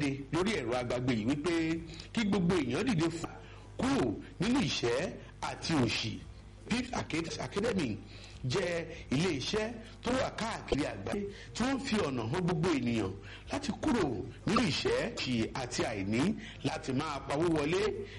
kéde lórí ẹ̀rọ agbágbé yìí wípé kí gbogbo èèyàn dìde fà kúrò nínú ìṣẹ́ àti òṣì pips academy jẹ́ ilé iṣẹ́ tó wà káàkiri àgbáyé tí wọ́n fi ọ̀nà hàn gbogbo ènìyàn láti kúrò nínú ìṣẹ́ ṣì àti àìní láti máa pawó wọlé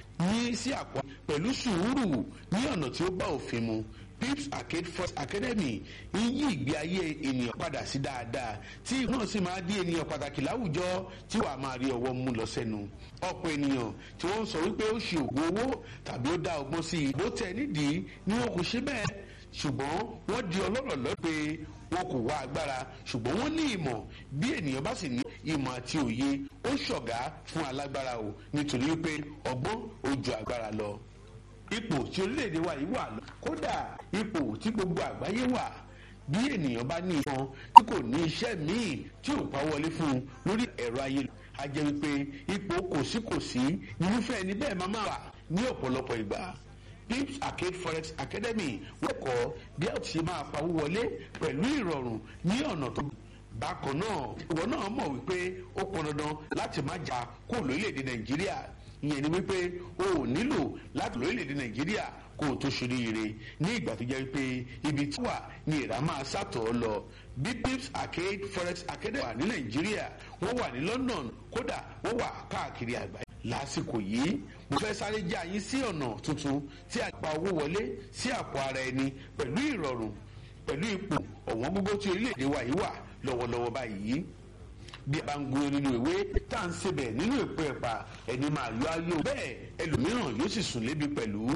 ní sí àpò pẹ̀lú sùúrù ní ọ̀nà tí ó bá òfin mu pips arcade first academy ń yí ìgbé ayé ènìyàn padà sí dáadáa tí náà sì máa di ènìyàn pàtàkì láwùjọ tí wàá máa rí ọwọ́ mú lọ sẹ́nu ọ̀pọ̀ ènìyàn tí wọ́n ń sọ wípé ó ṣe ògùn owó tàbí ó dá ọgbọ́n sí i bó tẹ̀ nídìí ni wọn kò ṣe bẹ́ẹ̀ ṣùgbọ́n wọ́n di ọlọ́rọ̀ lọ pé wọn kò wá agbára ṣùgbọ́n wọ́n ní ìmọ̀ bí ènìyàn bá sì ní ìmọ̀ àti òye ó ṣọ̀gá fún alágbára o nítorí wípé ọgbọ́n ó ju agbára lọ ipò tí orílẹ̀-èdè wa yìí wà lọ kódà ipò tí gbogbo àgbáyé wà bí ènìyàn bá ní ìfọn tí kò ní iṣẹ́ míì tí ò pa wọlé fún un lórí ẹ̀rọ ayélujára a jẹ́ wípé ipò kòsíkòsí irúfẹ́ ẹni bẹ́ẹ̀ máa máa wà ní ọ̀pọ̀lọpọ̀ ìgbà pips arcade forex academy wọ́n kọ́ bí a ti máa pawó wọlé pẹ̀lú ìrọ̀rùn ní ọ̀nà tó bákan náà ìwọ náà mọ̀ wípé ó pọn dandan láti má jà kó lórílẹ̀‐èdè nàìjíríà ìyẹn ni wípé o ò nílò láti lórílẹ̀‐èdè nàìjíríà kó o tó ṣoríire ní ìgbà tó jẹ́ wípé ibi tí wà ní ìrà máa sàtọ̀ ọ́ lọ bí pips arcade forex academy wà ní nàìjíríà wọ́n wà ní london kódà wọ́n wà káàkiri àgbáyé lásìkò yìí mo fẹ́ sáré já yín sí ọ̀nà tuntun tí a pa owó wọlé sí àpò ara ẹni pẹ̀lú ìrọ̀rùn pẹ̀lú ipò ọ̀wọ́n gógó tí orílẹ̀-èdè wa yìí wà lọ́wọ́lọ́wọ́ báyìí bí a bá ń gbóyún nínú ìwé tá à ń sebẹ̀ nínú èpo ẹ̀pà ẹni máa yọ ayé bẹ́ẹ̀ ẹlòmíràn yóò sì sùn lébi pẹ̀lú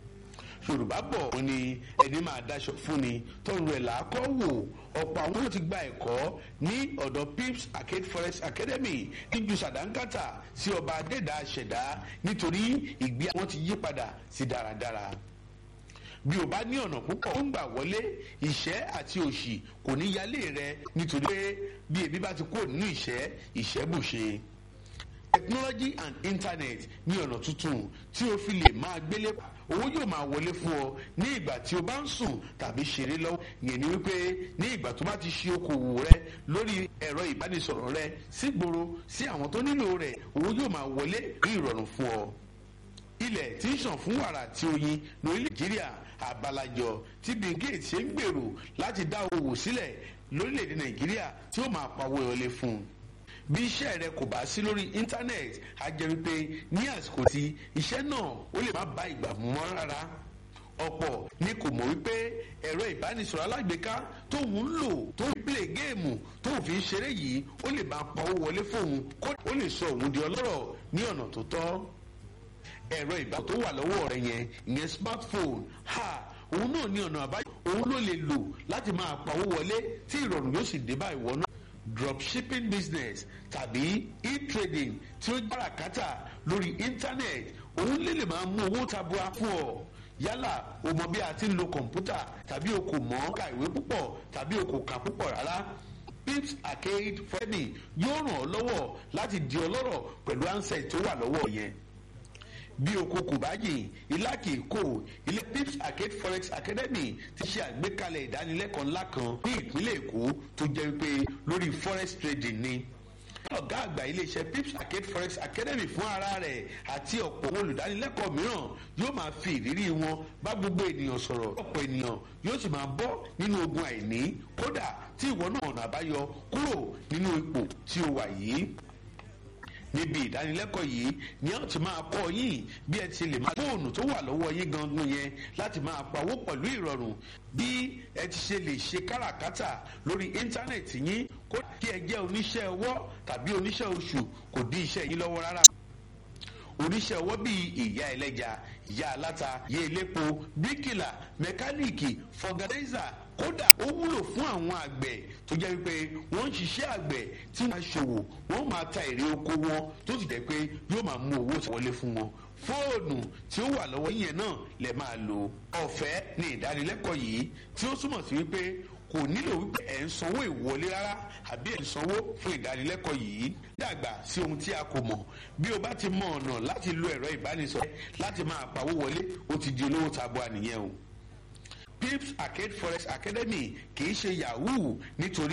yorùbá bọ̀ wọ́n ní ẹni máa daṣọ fún ni tọrọ ẹ̀ làákọ́ wò ọ̀pọ̀ àwọn yóò ti gba ẹ̀kọ́ ní ọ̀dọ̀ pips arcade forest academy níjú sàdánkátà sí ọba adẹ́dá ṣẹ̀dá nítorí ìgbé àwọn ti yí padà sí dáradára bí o bá ní ọ̀nà púpọ̀ ó ń gbà wọlé ìṣẹ́ àti òṣì kò ní yálé rẹ nítorí pé bí ebi bá ti kúrò nínú ìṣẹ́ ìṣẹ́ bùṣe technology and internet ní ọ̀nà tuntun tí o fi lè máa gbélé pa owó yóò máa wọlé fún ọ ní ìgbà tí o bá ń sùn tàbí ṣeré lọ́wọ́ yẹn ni wípé ní ìgbà tó bá ti ṣe okòwò rẹ lórí ẹ̀rọ ìbánisọ̀rọ̀ rẹ sígboro sí àwọn tó nílò rẹ̀ owó yóò máa wọlé ní ìrọ̀rùn fún ọ ilẹ̀ tí ń ṣàn fún wàrà tí oyin lórí nàìjíríà àbálàjọ tí bill gates ṣe ń gbèrò láti dá owó sílẹ̀ lórílẹ̀‐èdè nàìjíríà tí ó máa pawó ìrọ̀lẹ́ fún un bí iṣẹ́ rẹ kò bá sí lórí íńtánẹ́ẹ̀tì á jẹ́ wípé ní àsìkò tí iṣẹ́ náà ó lè má bá ìgbà mú mọ́ rárá ọ̀pọ̀ ni kò mọ̀ wípé ẹ̀rọ ìbánisọ̀rọ̀ alágbèéká tóun ń lò tó ń play géèmù tóun fi ń ṣeré yìí ó lè máa pawó wọlé fóun kó ó lè sọ òun di ọlọ́rọ̀ ní ọ̀nà tó tọ́ ẹ̀rọ ìbá tó wà lọ́wọ́ rẹ yẹn ìyẹn smartphone ha òun náà ní ọ̀nà àbáyọ òun ló lè lò láti máa pawó wọlé tí ìrọ̀rùn yóò sì dé bá ìwọ náà dropshipping business tàbí e-trading tí ó jára kátà lórí internet òun lè lè máa mú owó tabua fún ọ yálà o mọ bí a ti ń lo kọ̀ǹpútà tàbí o kò mọ̀ ka ìwé púpọ̀ tàbí o kò kà púpọ̀ rárá pips arcade fẹ́ni yóò ràn ọ́ lọ́wọ́ láti di ọlọ́rọ̀ pẹ̀lú ansẹ̀ tó wà lọ́wọ́ yẹn bí oko kò bá yìn ilá kì í kó ilé pips arcade forex academy ti ṣe àgbékalẹ̀ ìdánilẹ́kọ̀ọ́ ńlá kan ní ìpínlẹ̀ èkó tó jẹ́ wípé lórí forex trading ni ọ̀gá àgbà iléeṣẹ́ pips arcade forex academy fún ara rẹ̀ àti ọ̀pọ̀ olùdánilẹ́kọ̀ọ́ mìíràn yóò máa fi ìrírí wọn bá gbogbo ènìyàn sọ̀rọ̀ ọ̀pọ̀ ènìyàn yóò sì máa bọ́ nínú ogun àìní kódà tí ìwọ náà ọ̀nà àbáyọ kúrò nínú ipò tí o wà yìí níbi ìdánilẹ́kọ̀ọ́ yìí ni a ti máa kọ́ yín bí ẹ ti lè máa fóònù tó wà lọ́wọ́ yín gangan yẹn láti máa pawó pẹ̀lú ìrọ̀rùn bí ẹ ti ṣe lè ṣe káràkátà lórí íńtánẹ̀tì yín kó kí ẹ jẹ́ oníṣẹ́ ọwọ́ tàbí oníṣẹ́ oṣù kò dí iṣẹ́ yín lọ́wọ́ rárá oníṣẹ́ ọwọ́ bíi ìyá ẹlẹ́ja ìyá aláta ìyá elépo bíríkìlà mẹkáníìkì fọgànáìzà kódà ó wúlò fún àwọn àgbẹ̀ tó jẹ́ wípé wọ́n ń ṣiṣẹ́ àgbẹ̀ tí wọ́n ṣòwò wọ́n máa ta èrè oko wọn tó sì jẹ́ pé yóò máa mú owó wọlé fún wọn fóònù tí ó wà lọ́wọ́ yẹn náà lè máa lò ọ̀fẹ́ ní ìdánilẹ́kọ̀ọ́ yìí tí ó túmọ̀ sí wípé kò nílò wípé ẹ̀ ń sanwó ìwọlé rárá àbí ẹ̀ ń sanwó fún ìdánilẹ́kọ̀ọ́ yìí dàgbà sí ohun tí a kò mọ̀ bí o bá ti mọ ọ̀nà láti lo ẹ̀rọ ìbánisọ̀rọ̀ láti máa pawó wọlé ó ti di olówó tabua nìyẹn o pips arcade forest academy kì í ṣe yahoo nítorí